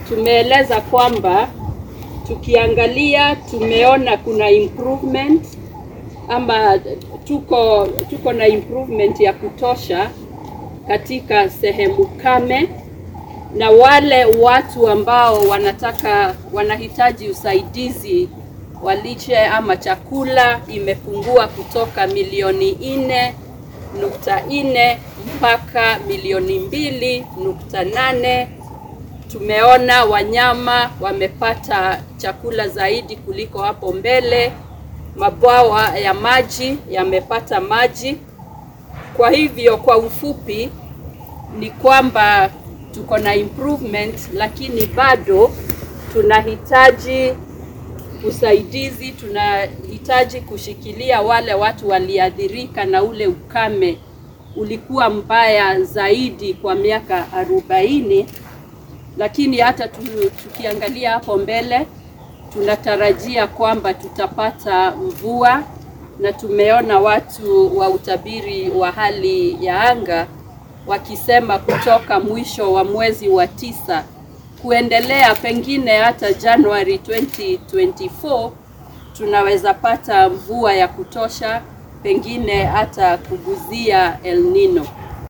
tumeeleza kwamba tukiangalia tumeona kuna improvement ama tuko tuko na improvement ya kutosha katika sehemu kame, na wale watu ambao wanataka wanahitaji usaidizi wa lishe ama chakula imepungua kutoka milioni nne nukta nne mpaka milioni mbili nukta nane. Tumeona wanyama wamepata chakula zaidi kuliko hapo mbele. Mabwawa ya maji yamepata maji. Kwa hivyo, kwa ufupi ni kwamba tuko na improvement, lakini bado tunahitaji usaidizi, tunahitaji kushikilia wale watu waliathirika na ule ukame ulikuwa mbaya zaidi kwa miaka arobaini, lakini hata tukiangalia hapo mbele tunatarajia kwamba tutapata mvua, na tumeona watu wa utabiri wa hali ya anga wakisema kutoka mwisho wa mwezi wa tisa kuendelea pengine hata Januari 2024 tunaweza pata mvua ya kutosha, pengine hata kuguzia El Nino.